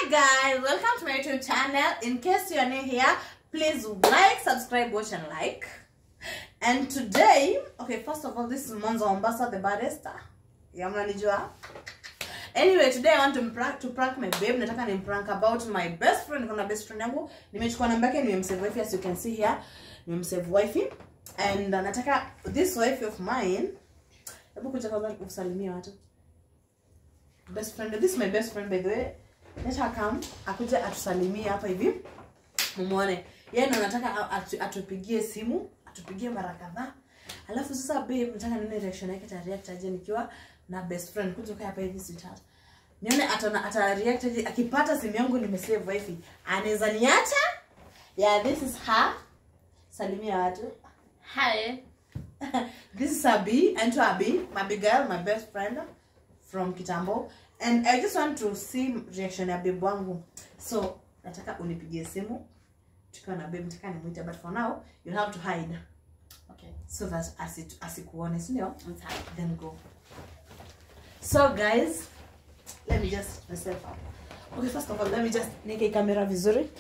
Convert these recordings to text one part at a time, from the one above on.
guys, welcome to my YouTube channel. In case you are new here, please like, subscribe, watch, and like. And today, okay, first of all, this is Monzo Mombasa, the barista. Yeah, mnanijua. Anyway, today I want to prank, to prank my babe. Nataka ni prank about my best friend. Kuna best friend yangu. Nimechukua namba yake, nimemsave wifi as you can see here. Nimemsave wifi. And uh, nataka this wifi of mine. Hebu kuja kwanza usalimie watu. Best friend, this is my best friend by the way. Let her come. Akuja atusalimie hapa hivi. Mumuone. Yeye ndo nataka atu, atupigie simu, atupigie mara kadhaa. Alafu sasa babe, nataka nione reaction yake ta react aje nikiwa na best friend. Kuja kaa hapa hivi sweetheart. Nione ata ata react aje akipata simu yangu nimesave wifi. Anaweza niacha? Yeah, this is her. Salimia watu. Hi. this is Abi, Ento Abi, my big girl, my best friend from Kitambo. And I just want to see reaction ya babe wangu. So, nataka unipigie simu. Tukiwa na babe, nataka nimuite, but for now, you have to hide. Okay. So that asi- asikuone, si ndio? I'm tired. Then go. So guys, let me just set myself up. Okay, first of all, let me just nike kamera vizuri.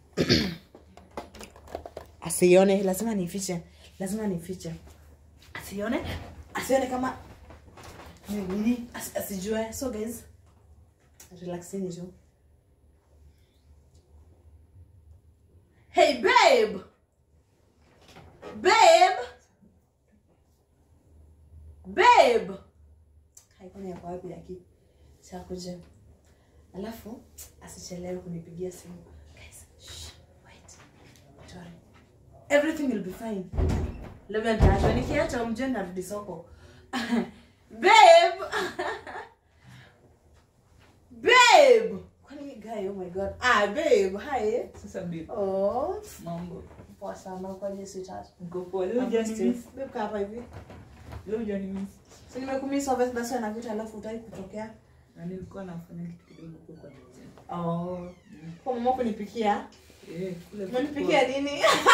Asione, lazima nifiche. Lazima nifiche. Asione, asione kama ni nini, as, asijue. So guys, relaxini tu. Hey babe. Babe. Babe. Haikoni yako wapi lakini chakuja. Alafu asichelewe kunipigia simu. Guys, shh, wait. Don't worry. Everything will be fine. Labda nitaachwa nikiacha umjue narudi soko. Babe. Babe. Kwani guy, oh my god. Ah, babe. Hi. Sasa babe, Oh, mambo. poa sana kwa je sweetheart. Niko poa. Leo I'm just hujanimiss? babe kaa hapa hivi. Leo hujanimiss? Si nimekumisa obvious basi anakuita alafu utaki kutokea. Na nilikuwa nafanya kitu kidogo huko kwa kitchen. Oh. Kwa mama kunipikia. Eh, kule Umenipikia nini?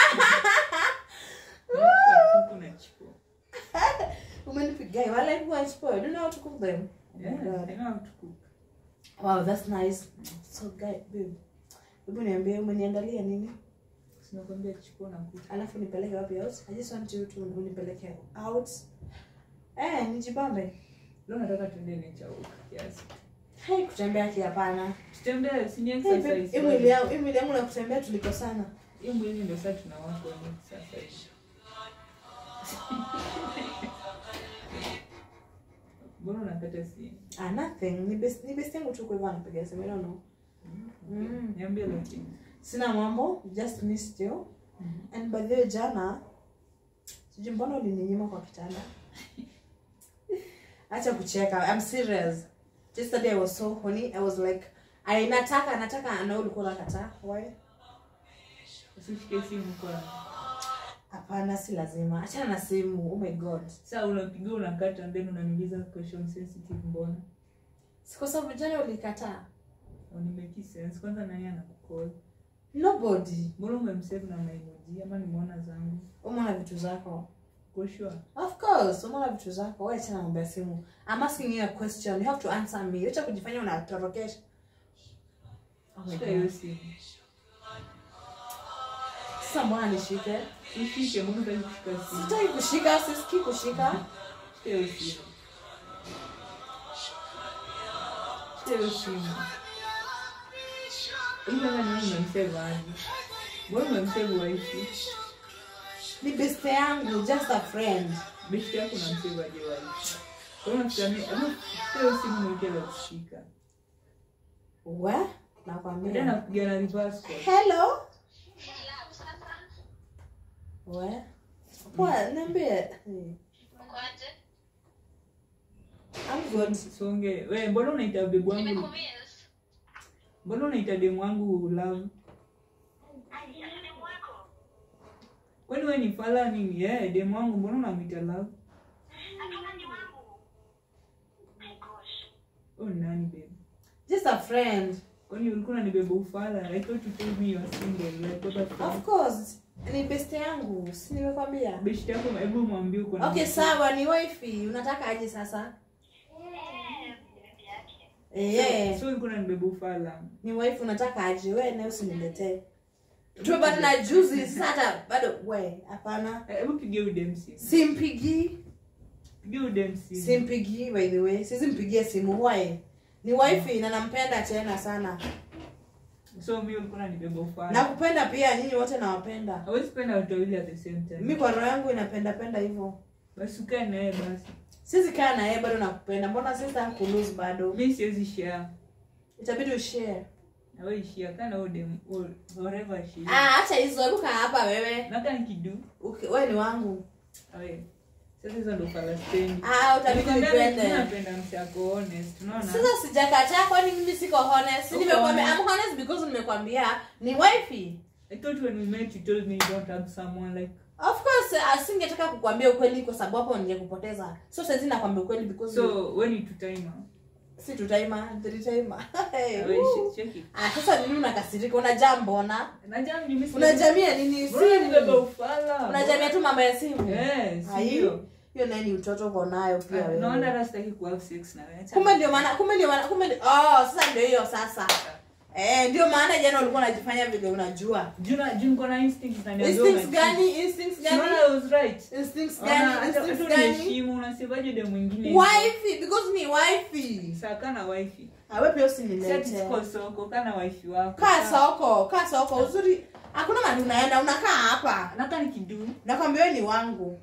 Nilikuwa kuku na chipo. Umenipikia. Wala you want spoil. Do you know how to cook them? Oh Yeah, my God. I know how to cook. Wow, that's nice. So guy, babe. Hebu niambie umeniandalia nini? Sinakwambia chipo na kuku. Alafu nipeleke wapi out? I just want you to unipeleke out. Eh, nijibambe. Leo nataka tuende nature walk kiasi. Hai kutembea ki hapana. Tutembee, si ni Hey, babe, exercise. hii mwili yangu, hii mwili yangu na kutembea tulikosana. Hiyo mwili ndio sasa tunawaka ni sasa hivi. Mbona unakata simu? Ah, nothing. Ni best ni best yangu tu kwa hivyo anapiga simu. I don't know. Mm. Niambie lakini. Sina mambo, just missed you. And by the way, jana sijui mbona ulininyima kwa kitanda. Acha kucheka. I'm serious. Yesterday I was so horny. I was like I nataka nataka na wewe ulikuwa unakataa. Why? Usishike simu kwa. Hapana, si lazima. Achana na simu. Oh my god. Sasa unapiga unakata then unaniuliza question sensitive mbona? Si kwa sababu jana ulikataa. Unimeki sense kwanza nani anakukol? Nobody. Mbona umemsave na maemoji ama nimeona zangu? Umeona vitu zako. Kwa sure. Of course, umeona vitu zako. Wewe achana mambo ya simu. I'm asking you a question. You have to answer me. Acha kujifanya unatorokesha. Oh my Shika god. hiyo simu. Sasa mbona nishike? Ushike, mbona unataka kushika simu? Sitaki kushika, sisikii kushika. Shika hiyo simu. Shika hiyo simu. Hii kama ni wewe umemsave aje? Mbona umemsave wifi? Ni best yangu, just a friend. Beshte yako unamsave aje wifi? Kwa hiyo unafikiria ni- hebu shika hiyo simu mweke la kushika. We? Ndio Nakwambia. nakupiga na reverse call. Hello? We? Poa, niambie. Hmm. I'm good. Songe. We, mbona unaita bebu wangu? Mbona unaita demu wangu love? Kwani wewe ni fala nini? Eh, demu wangu mbona unamwita love? Oh, nani babe? Just a friend. Kwani ulikuwa unanibeba ufala? I thought you told me you are single. Like what the Of fuck? course. Ni best yangu. Si nimekwambia. Beshte yako hebu mwambie uko na Okay, mtu. sawa, ni wifi. Unataka aje sasa? Eh, So ulikuwa unanibeba ufala. ni wife unataka aje we naye usiniletee tumepatana juzi sasa hata bado we hapana Eh, Hebu pigia udem simu. simpigii Pigia udem simu. simpigii by the way sisi mpigie simu wae ni wifi na nampenda tena sana So mimi ulikuwa unanibeba ufala. nakupenda pia nyinyi wote nawapenda Hawezi penda watu wawili at the same time. mi kwa roho yangu inapenda penda hivyo Basi ukae na yeye basi. sisi kaa na yeye bado nakupenda mbona sisa kulose bado Mimi siwezi share. itabidi ushare Na wewe share kana udem or whatever she. ah acha hizo hebu kaa hapa wewe Na kama nikidu. Uki- wewe ni wangu Awe. Sasa hizo ndo Palestine. ah utabidi Nikwambia nipende napenda msi ako honest. Unaona? sasa sijakataa kwani mimi siko honest Si Uko nimekwambia honest. I'm honest because nimekwambia ni wifi I thought when we met you told me you don't have someone like of course asingetaka kukwambia ukweli kwa sababu hapo ningekupoteza so saizi nakwambia ukweli because so when you to timer. si tutaima tutaima hey, Awe woo. check it. ah sasa nini unakasirika unajaa mbona Najam ni mimi. unajamia nini Bro, nibeba simu ufala. unajamia tu mambo ya simu Yes, Ai, ndio. hiyo naye ni utoto uko nayo pia Ah, Naona wewe hata sitaki ku have sex na wewe. kumbe ndio maana kumbe ndio maana kumbe ndio- oh sasa ndio hiyo sasa eh ndio maana jana ulikuwa unajifanya vile unajua Juna jun kona instincts na niambia instincts una cheat. gani instincts Unaona gani I was right. instincts Ona, gani hata instincts hata gani unaheshimu unasemaje de mwingine. wifi because ni wifi Sasa kana wifi. awe pia Sasa usinilete tuko soko kana wifi wako. kaa Sawa. soko kaa soko uzuri hakuna mali unaenda unakaa hapa Naka nikidu. nakwambia wewe ni wangu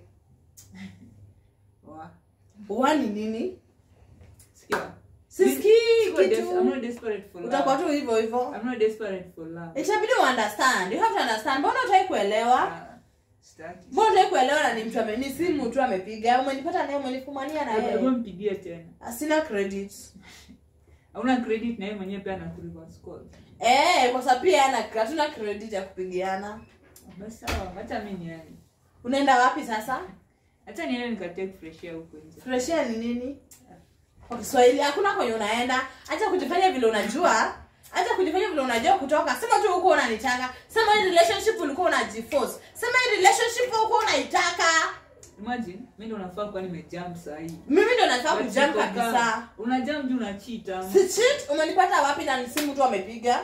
Wa. wani nini Sikia. sisikii Siko des- I'm kitu not desperate for utakuwa love. tu hivyo hivyo I'm not desperate for love. itabidi uunderstand you have to understand mbona utaki kuelewa Ah, sitaki. mbona utaki kuelewa na ni mtu ame- ni simu tu amepiga umenipata naye umenifumania na Hebu- hebu yeye mpigie tena. sina credit Hauna credit na yeye mwenyewe pia anakureverse call. eh kwa sababu pia ana hatuna credit ya kupigiana Basi sawa, hata mimi niende. unaenda wapi sasa Hata niende nikatake fresh air huko nje. fresh air ni nini kwa kiswahili hakuna kwenye unaenda acha kujifanya vile unajua acha kujifanya vile unajua kutoka sema tu huko unanitaka sema hii relationship ulikuwa unajiforce sema hii relationship ulikuwa unaitaka Imagine, mimi ndo nafaa kuwa nimejump saa hii. mimi ndo nataka But kujam siko kabisa kama- Una jump juu una cheat ama? si cheat umenipata wapi na ni simu tu amepiga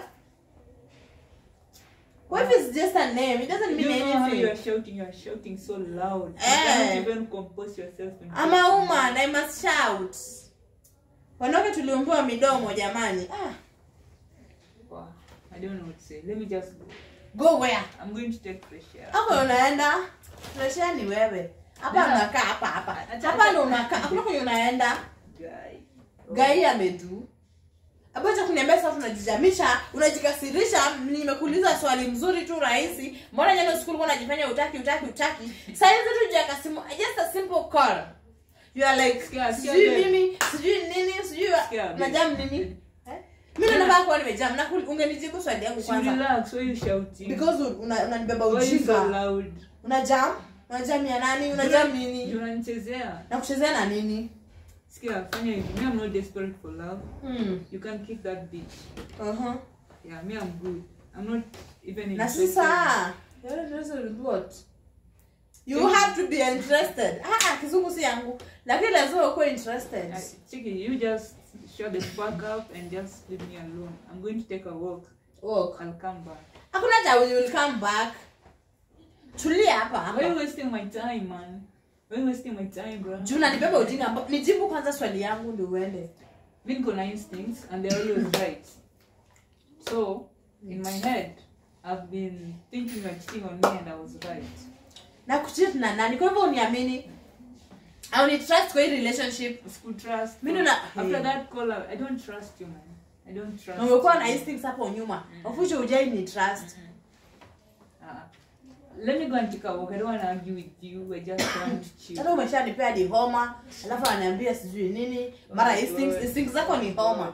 What if it's just a name? It doesn't You mean know how you are anything. shouting, you are shouting so loud. You Eh. cannot even compose yourself. when I'm talking. a woman, I must shout. Wanawake tuliumbiwa midomo jamani. Ah, Wow. I don't know what to say. Let me just go. go where? I'm going to take fresh air. Hapo unaenda? Fresh air ni wewe. Hapa Nenda. unakaa hapa hapa. Acha- Hapa ndo unakaa. Hakuna kwenye unaenda. Guy. Gai amedu. Hapo acha kuniambia sasa tunajijamisha, unajikasirisha, nimekuuliza swali mzuri tu rahisi. Mbona jana usiku ulikuwa unajifanya utaki utaki utaki? Sasa hivi tu jaka simu, just a simple call. You are like, Sikia, sikia, sijui babe. mimi, sijui nini, sijui Sikia, babe. unajam nini? Eh? Mimi ndo nafaa kuwa nimejam na kul- ungenijibu swali yangu So kwanza. relax, why you shouting? Because un- una- unanibeba Why you so ujinga. loud? Unajam? Unajam ya nani? Unajam Juu nini? unanichezea. Na kuchezea na nini? Sikia, fanya hivi. Me, I'm not desperate for love. Hmm. You can kick that bitch. Uh-huh. Yeah, me, I'm good. I'm not even na interested. sasa you're interested in what you have to be interested ah ah, kizungu si yangu lakini lazima ukuwe interested Uh, Chiki, you just shut the fuck up and just leave me alone. I'm going to take a walk. Walk. I'll come back. hakuna ja you will come back tulia hapa Why you hapa wasting my time, man? Why you wasting my time, bro? juu nanibeba ujinga amba- nijibu kwanza swali yangu ndio uende Me niko na instincts and they're always right. So, in my head, I've been thinking you're cheating on me and I was right. na kuchit na nani kwa hivyo uniamini au ni trust kwa hii relationship School trust. Mi nina- After Hey. that call, I I don't trust you, man. I don't trust na umekuwa na you. instincts hapo nyuma of which hujai ni trust Uh, let me go and take a walk. I don't want to argue with you. I just want to chill. sasa umeshanipea di homa alafu ananiambia sijui nini mara Oh my instincts God. instincts zako ni homa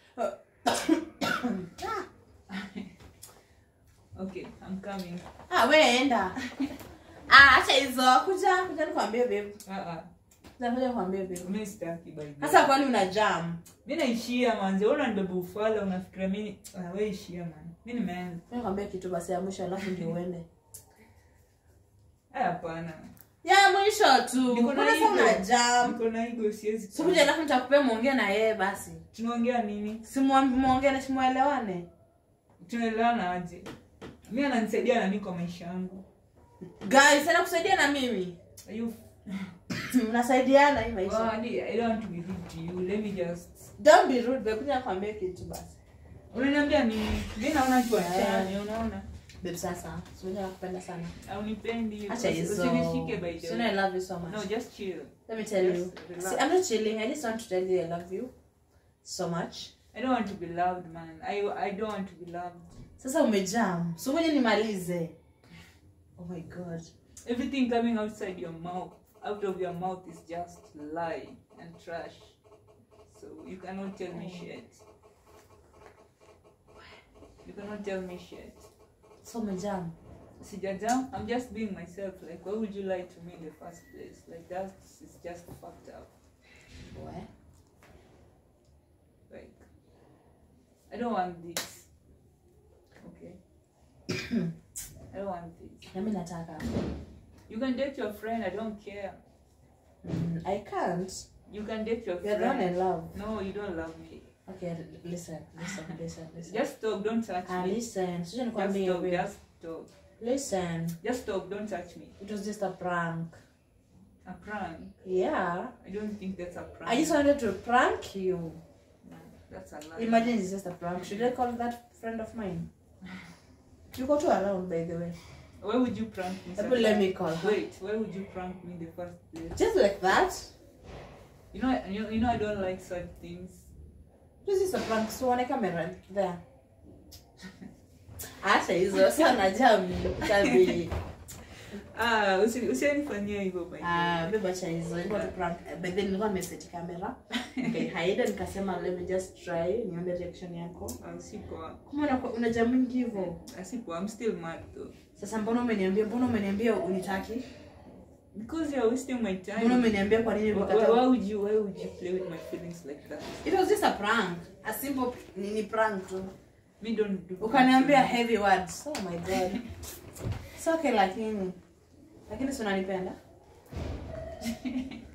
Okay, I'm coming. ah we enda ah acha hizo kuja kuja nikwambie babe Uh-uh. kuja kuja nikwambie babe Mimi sitaki by the way. sasa kwani una jam Mimi naishia manze. Wewe unanibeba ufala unafikiria mimi ah, wewe ishia man. Mimi nimeanza. nikwambie kitu basi ya mwisho alafu ndio uende Eh, hapana. ya mwisho tu Niko na Mbona sasa ego. una jam niko na ego siwezi sikuja alafu nitakupea muongee na yeye basi tunaongea nini simuongee na simuelewane tunaelewana aje mi ananisaidia nani kwa maisha yangu guys ana kusaidia na mimi Are you mnasaidiana hii Oh, maisha I I don't want to be rude to you. Let me just. don't be rude babe kuja kwambia kitu basi Unaniambia ni mi naona tuachane, unaona? babe sasa sikuja kupenda sana Haunipendi. acha Usi- hizo Usinishike by the so I way. love you so much No, just chill. let me tell you Just relax. See, I'm not chilling I just want to tell you I love you so much I don't want to be loved, man. I I don't want to be loved. sasa umejam so ngoja nimalize oh my god Everything coming outside your mouth, out of your mouth is just lie and trash. So you cannot tell me shit. You cannot tell me shit. so umejam Sijajam, I'm just being myself. Like, why would you lie to me in the first place? Like, that's it's just fucked up. Boy. Like, I don't want this. Okay. I don't want this. nami nataka You can date your friend. I don't care. mm, i can't You can date your you're the one friend. in love No, you don't love me. okay l- listen listen listen listen Just talk. Don't touch ah me. listen sija Just nikwambie talk. wewe. Just talk. listen Just talk. Don't touch me. it was just a prank A prank. yeah I don't think that's a prank. i just wanted to prank you No, that's a lie. imagine it's just a prank should i call that friend of mine you go to around by the way Why would you prank me? Hebu let me call her. Wait. Why would you prank me in the first place? just like that You know, you, you know, I don't like such things. this is a prank so on a camera there acha hizo sana jami kabi Ah, usi- usianifanyia hivyo by the way. ah beba acha hizo ilikuwa tu prank but then nilikuwa nimeseti camera okay haida nikasema let me just try nione reaction yako Ah, si poa. kama unakuwa- unaja mingi hivyo Ah, si poa. I'm still mad though. sasa mbona umeniambia mbona umeniambia unitaki Because you're wasting my mbona time. umeniambia kwa nini Why, why ukata would you why would you play with my feelings like that? it was just a prank a simple nini prank tu Me don't do ukaniambia pranks. heavy words oh my god it's okay lakini lakini si unanipenda